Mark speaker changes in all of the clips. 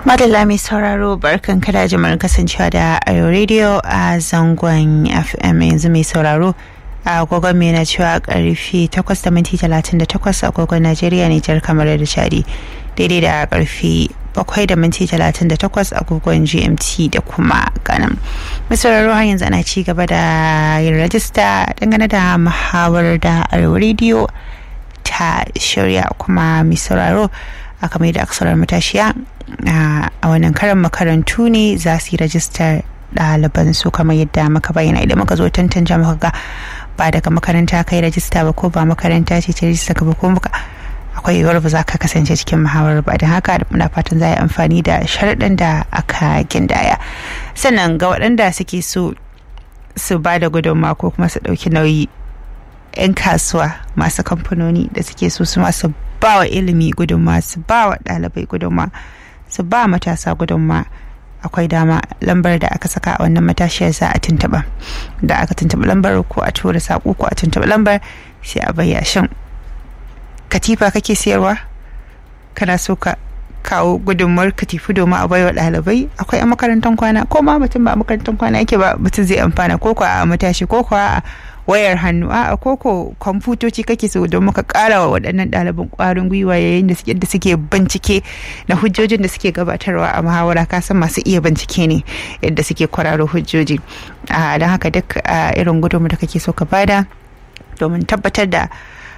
Speaker 1: Madalla mai sauraro barkan kada jimar kasancewa da Ayo Radio a zangon FM yanzu mai sauraro a agogon mai na cewa karfe 8 da minti 38 agogon Najeriya Nijar kamar da Chadi daidai da karfe 7 da minti 38 agogon GMT da kuma Ghana. Mai sauraro har yanzu ana ci gaba da yin rajista dangane da muhawar da Ayo Radio ta shirya kuma mai sauraro aka mai da aksarar matashiya a wannan karan makarantu ne za su yi rajistar ɗaliban su kamar yadda muka bayyana idan muka zo tantance muka ga ba daga makaranta kai rajista ba ko ba makaranta ce ta rajista ka ba ko muka akwai yiwuwar ba za ka kasance cikin muhawarar ba don haka muna fatan za a yi amfani da sharaɗin da aka gindaya sannan ga waɗanda suke so su ba da gudunmawa ko kuma su ɗauki nauyi 'yan kasuwa masu kamfanoni da suke so su masu ba wa ilimi gudunma su ba wa ɗalibai gudunma su ba matasa gudunma akwai dama lambar da aka saka a wannan matashiyar za a tuntuɓa da aka tuntuɓa lambar ko a tura saƙo ko a tuntuɓa lambar sai a bayya shin katifa kake siyarwa kana so ka kawo gudunmuwar katifu domin a baiwa ɗalibai akwai a makarantar kwana ko ma mutum ba a makarantar kwana yake ba mutum zai amfana ko kuwa a matashi ko kuwa a wayar hannu a koko kwamfutoci kake so don muka kara wa waɗannan ɗaliban ƙwarin gwiwa yayin da suke da suke bincike na hujjojin da suke gabatarwa a muhawara kasan masu iya bincike ne yadda suke kwararo hujjoji don haka duk irin gudunmu da kake so ka bada domin tabbatar da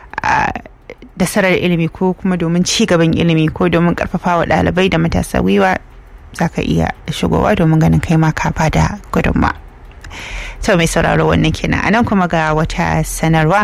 Speaker 1: da sarar ilimi ko kuma domin ci gaban ilimi ko domin karfafa wa ɗalibai da matasa gwiwa za ka iya shigowa domin ganin kai ma ka bada gudunma. to mai sauraro wannan kenan anan kuma ga wata sanarwa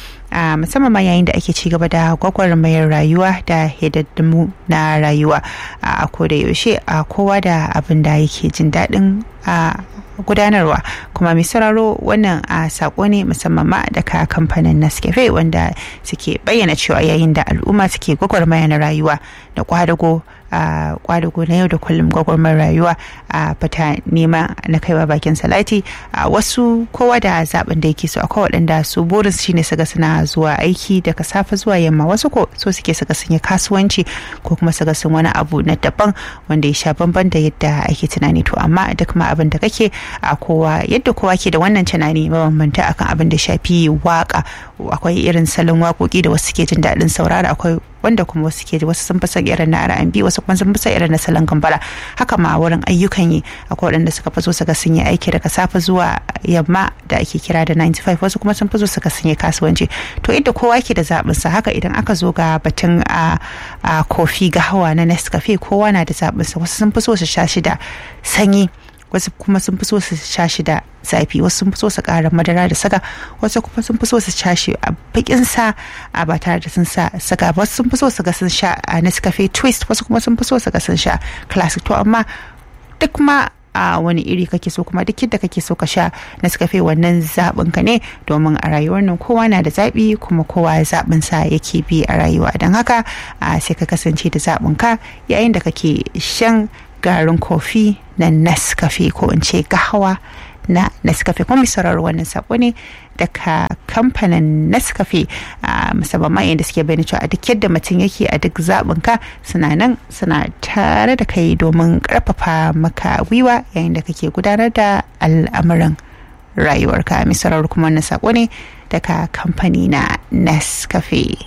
Speaker 1: a musamman ma yayin da ake ci gaba da gwagwarmayar rayuwa da hidaddamu na rayuwa a koda yaushe a kowa da abin da yake jin daɗin a gudanarwa kuma mai sauraro wannan a sako ne musamman ma daga kamfanin Nescafe wanda suke bayyana cewa yayin da al'umma suke gwagwarmaya na rayuwa da kwadago a kwadago na yau da kullum gwagwarmar rayuwa a fita nema na kaiwa bakin salati a wasu kowa da zaben da yake so akwai waɗanda su burin su shine suga suna zuwa aiki daga safe zuwa yamma wasu ko so suke suga sun yi kasuwanci ko kuma suga sun wani abu na daban wanda ya sha bamban da yadda ake tunani to amma duk ma abin da kake a kowa yadda kowa ke da wannan tunani mabambanta akan abin da shafi waka akwai irin salon waƙoƙi da wasu ke jin daɗin saurara akwai wanda kuma wasu ke wasu sun fi irin na R&B wasu kuma sun fi irin na salon gambara haka ma wurin ayyukan yi akwai waɗanda suka fi so su ga sun yi aiki daga safe zuwa yamma da ake kira da 95 wasu kuma sun fi so su ga sun yi kasuwanci to inda kowa ke da zaɓin sa haka idan aka zo ga batun a kofi ga hawa na Nescafe kowa na da zaɓin sa wasu sun fi so su sha shi da sanyi wasu kuma sun fi so su sha shi da zafi wasu sun fi so su ƙara madara da saga wasu kuma sun fi so su sha shi a bakin sa a ba tare da sun sa saga ba wasu sun fi so su ga sun sha a Nescafe twist wasu kuma sun fi so su ga sun sha classic to amma duk ma a wani iri kake so kuma duk yadda kake so ka sha Nescafe wannan zaɓin ka ne domin a rayuwar nan kowa na da zaɓi kuma kowa zaɓin sa yake bi a rayuwa don haka sai ka kasance da zaɓin ka yayin da kake shan garin kofi na Nescafe ko in ce gahawa na Nescafe kuma sauraro wannan sako ne daga kamfanin Nescafe a musamman yadda suke bayyana cewa a duk yadda mutum yake a duk zaɓin ka suna nan suna tare da kai domin ƙarfafa maka gwiwa yayin da kake gudanar da al'amuran rayuwarka mai sauraro kuma wannan sako ne daga kamfani na Nescafe.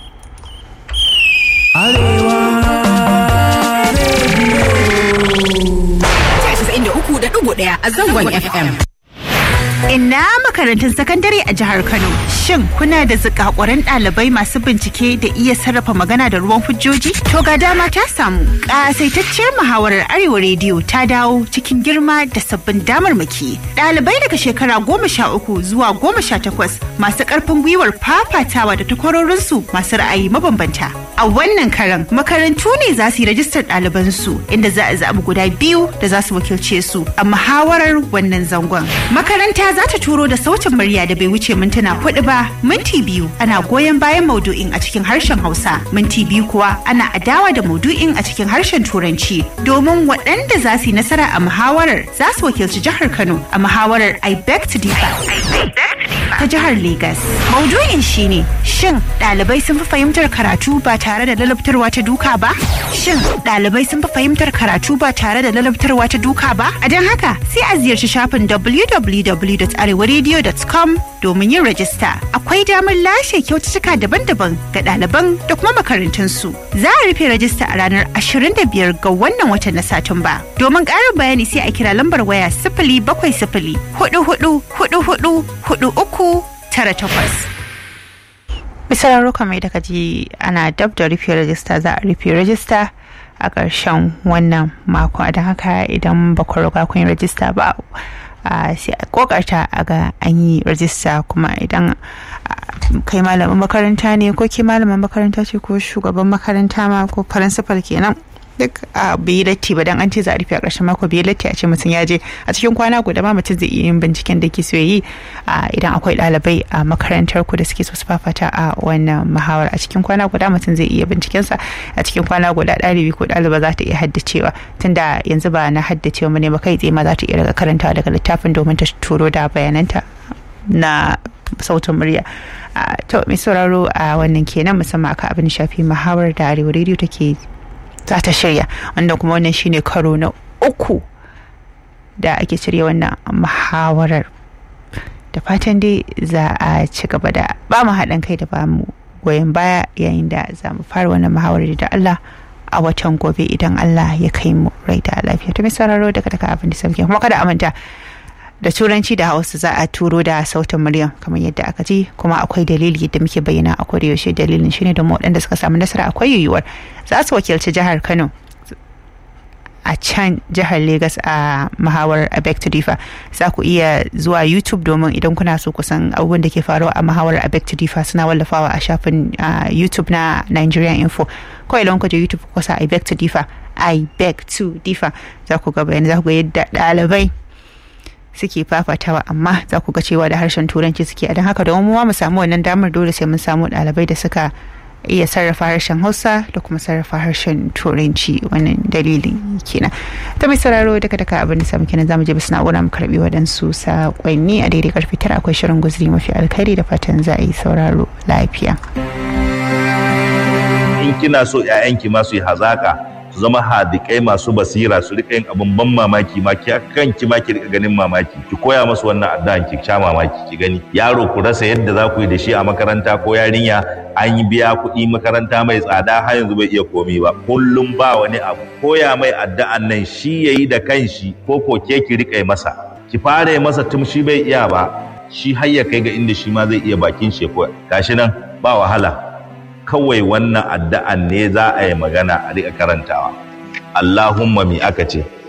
Speaker 2: ɗaya a zangon FM.
Speaker 1: Ina makarantun sakandare a jihar Kano. Shin kuna da zikakuran ɗalibai masu bincike da iya sarrafa magana da ruwan hujjoji? To ga dama ta samu. Ƙasaitacciyar muhawarar Arewa Rediyo ta dawo cikin girma da sabbin damarmaki. Ɗalibai daga shekara goma sha uku zuwa goma sha takwas masu ƙarfin gwiwar fafatawa da takwarorinsu masu ra'ayi mabambanta. A wannan karan makarantu ne za su yi rajistar ɗalibansu inda za a zaɓi guda biyu da za su wakilce su a muhawarar wannan zangon. Makaranta za ta turo da sautin sautin murya da bai wuce mintuna hudu ba minti biyu ana goyon bayan maudu'in a cikin harshen hausa minti biyu kuwa ana adawa da maudu'in a cikin harshen turanci domin waɗanda za su yi nasara a muhawarar za su wakilci jihar kano a muhawarar i beg to differ ta jihar Legas. Maudu'in shine shin ɗalibai sun fi fahimtar karatu ba tare da lalabtarwa ta duka ba? Shin ɗalibai sun fi fahimtar karatu ba tare da lalabtarwa ta duka ba? A don haka sai a ziyarci shafin www.arewaradio.com domin yin rajista. Akwai damar lashe kyaututtuka daban-daban ga ɗaliban da kuma makarantunsu. Za a rufe rajista a ranar 25 ga wannan watan na Satumba. Domin ƙarin bayani sai a kira lambar waya sifili bakwai sifili hudu hudu hudu hudu hudu uku tara takwas. Misararru kamar da kaji ana dab da rufe rajista za a rufe rajista a ƙarshen wannan mako don haka idan ba ku riga kun yi rajista ba sai a kokarta a ga an yi rajista kuma idan kai malamin makaranta ne ko ke malamin makaranta ce ko shugaban makaranta ma ko firinsifal kenan duk a bai latti ba dan an ce za a rufe a ƙarshen mako bai latti a ce mutum ya je a cikin kwana guda ma mutum zai iya yin binciken da ke so yi idan akwai ɗalibai a makarantar ku da suke so su fafata a wannan muhawar a cikin kwana guda mutum zai iya binciken sa a cikin kwana guda ɗalibi ko ɗaliba za ta iya haddacewa tunda yanzu ba na haddacewa mu ne ba kai tsaye ma za ta iya daga karantawa daga littafin domin ta turo da bayananta na sautin murya to mai sauraro a wannan kenan musamman aka abin shafi muhawar da arewa rediyo take za ta shirya wanda kuma wannan shine karo na uku da ake shirya wannan muhawarar da fatan dai za a ci gaba da ba mu haɗin kai da ba mu goyon baya yayin da za mu fara wannan muhawarar da Allah a watan gobe idan Allah ya kai mu rai da lafiya to mai sauraro daga daga abin da sauke kuma kada a manta da turanci da hausa za a turo da sautin murya kamar yadda aka ji kuma akwai dalili da muke bayyana a koda yaushe dalilin shine da waɗanda suka samu nasara akwai yiwuwar za su wakilci jihar kano a can jihar Legas a mahawar Abek to Difa za ku iya zuwa YouTube domin idan kuna so kusan abubuwan da ke faruwa a mahawar Abek to Difa suna wallafawa a shafin YouTube na Nigerian Info ko idan ku je YouTube ku sa I beg to Difa I beg to Difa za ku ga bayani za ku ga yadda ɗalibai suke fafatawa amma za ku ga cewa da harshen turanci suke a don haka domin mu samu wannan damar dole sai mun samu ɗalibai da suka iya sarrafa harshen hausa da kuma sarrafa harshen turanci wannan dalilin kenan ta mai sauraro daga daga abin da samu kenan zamu je bisa na'ura mu karbi waɗansu saƙonni a daidai karfe tara akwai shirin guzuri mafi alkhairi da fatan za a yi sauraro lafiya
Speaker 3: in kina so 'ya'yanki ma su yi hazaka su zama hadikai masu basira su rika yin abin ban mamaki ma ki kanki ma ki rika ganin mamaki ki koya musu wannan addu'an ki sha mamaki ki gani yaro ku rasa yadda za ku yi da shi a makaranta ko yarinya an yi biya kuɗi makaranta mai tsada har yanzu bai iya komi ba kullum ba wani abu koya mai addu'an nan shi yayi da kanshi ko ko ke ki rika masa ki fara masa tun shi bai iya ba shi har ya kai ga inda shi ma zai iya bakin shi ko gashi nan ba wahala kawai wannan addu'an ne za a yi magana a riƙa karantawa. Allahumma mi aka ce,